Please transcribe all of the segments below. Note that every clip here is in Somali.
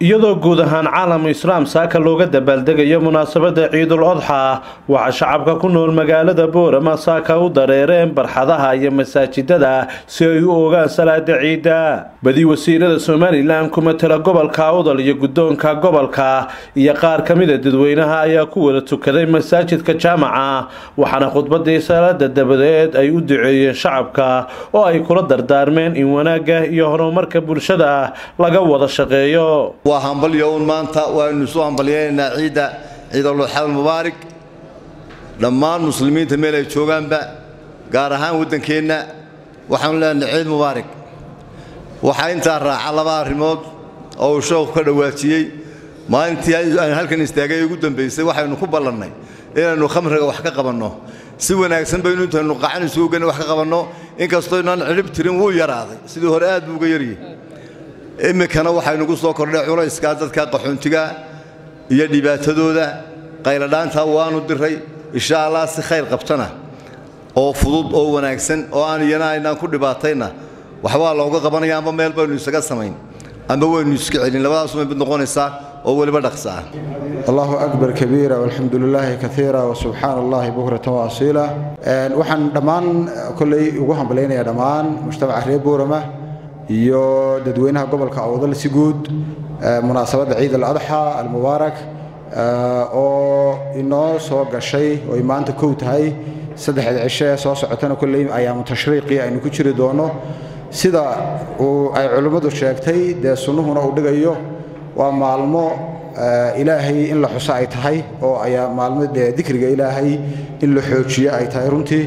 iyadoo guud ahaan caalam islaam saaka looga dabaaldegayo munaasabada ciidul odxa waxaa shacabka ku nool magaalada boorama saaka u dareereen barxadaha iyo masaajidada si ay u ogaan salaada ciidda badi wasiirada somalilan ku matala gobolka awdal iyo guddoonka gobolka iyo qaar ka mida dadweynaha ayaa ku wada tukaday masaajidka jaamaca waxaana khudbadii salaada dabadeed ay u duceeyeen shacabka oo ay kula dardaarmeen in wanaagga iyo horumarka bulshada laga wada shaqeeyo waa hambalyo uun maanta waaynu isu hambalyaynaynaa ciidda ciidulxaal mubaarig dhammaan muslimiinta meel ay joogaanba gaar ahaan waddankeenna waxaanu leenahay ciid mubaarig waxaa intaa raaca laba arrimood oo uu sheekhu ka dhawaajiyey maalintii aynu halkan istaagay ugu dambaysay waxaynu ku ballannay inaynu khamriga wax ka qabanno si wanaagsan baynu intaynu qacan isugu gani wax ka qabanno inkastoo inaan cidhib tirin wuu yaraaday sidii hore aad buu uga yaryahay iminkana waxaynugu soo kordhay culayskaa dadka qaxoontiga iyo dhibaatadooda qayladhaantaa waanu diray insha allah si khayr qabtana oo fudud oo wanaagsan oo aan iyana aynaan ku dhibaatayna waxbaa looga qabanaya amba meel baynu isaga samayn amba waynu iska celin labadaasumay mid noqonaysaa oo weliba dhaqsa ah allahu akbar kabiira walxamdu lilaahi kaiira wasubxaana allahi bukratan waasiila waxaan dhammaan kolley ugu hambalaynayaa dhammaan mujtamaca reer boorama iyo dadweynaha gobolka awdal si guud munaasabadda ciid aladxa almubaarak oo inoo soo gashay oo ay maanta kow tahay saddexda cisho ee soo socotana kolley ayaamu tashriiqii aynu ku jiri doonno sida uu ay culimmadu sheegtay dee sunnuhuna uu dhigayo waa maalmo ilaahay in la xuso ay tahay oo ayaa maalmo dee dikriga ilaahay in la xoojiyo ay tahay runtii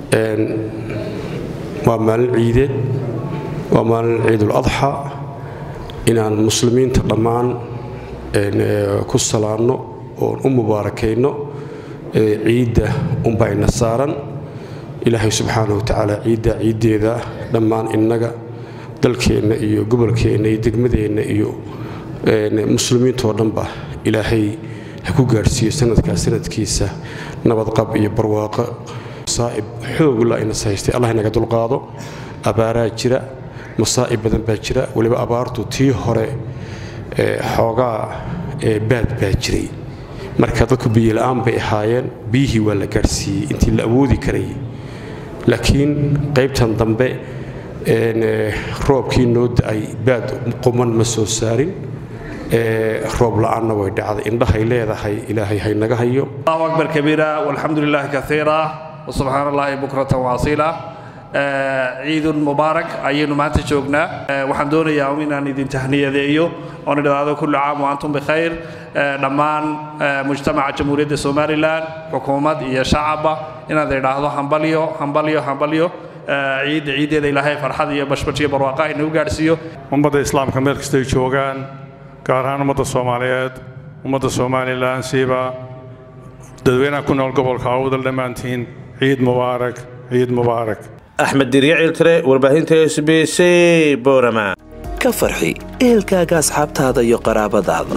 waa maalin ciideed waa maalin ciidul adxa inaan muslimiinta dhammaan ku salaanno oon u mubaarakayno ciidda unbayna saaran ilaahay subxaana wa tacaala ciidda ciiddeeda dhammaan innaga dalkeenna iyo gobolkeenna iyo degmadeenna iyo muslimiintoo dhanba ilaahay ha ku gaadhsiiyo sanadkaa sanadkiisa nabadqab iyo barwaaqo masaa'ib xoogla inas haystay allah inaga dulqaado abaaraa jira masaa'ib badan baa jira weliba abaartu tii hore xoogaa baad baa jiray marka dadku biyola'aan bay ahaayeen biyihii waa la gaadhsiiyey intii la awoodi karayay laakiin qaybtan dambe roobkii noo da'ay baad quman ma soo saarin roob la'aanna way dhacday indhahay leedahay ilaahay haynaga hayo allahu akbar kabiira walxamdu lilaahi kaiira wasubxaana allahi bukratan waasiila ciidun mubaarak ayaynu maanta joognaa waxaan doonayaa inaan idin tahniyadeeyo oon idhaahdo kullu caam wa antum bikhayr dhammaan mujtamaca jamhuuriyadda somalilan xukuumad iyo shacabba inaad idhaahdo hambalyo hambalyo hambalyo ciidda ciiddeeda ilaahay farxad iyo bashbash iyo barwaaqa inagu gaadhsiiyo ummadda islaamka meel kastay joogaan gaar ahaan ummadda soomaaliyeed ummadda somalilan siiba dadweynaha ku nool gobolka awdal dhammaantiin ciid mubaarak ciid mubaarak axmed dirya ciltire warbaahinta s b c borama ka farxi ehelkaaga asxaabtaada iyo qaraabadaada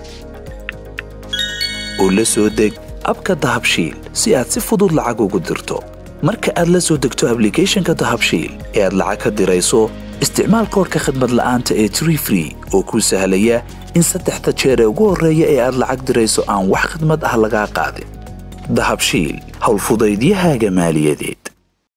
oo la soo deg abka dahabshiil si aad si fudud lacag ugu dirto marka aad la soo degto ablicathonka dahabshiil ee aad lacag ka dirayso isticmaal koorka khadmad la'aanta ee tree free oo kuu sahlaya in saddexda jeer ee ugu horreeya ee aad lacag dirayso aan wax khadmad ah lagaa qaadin dahabshiil howlfudaydiyahaaga maaliyadeed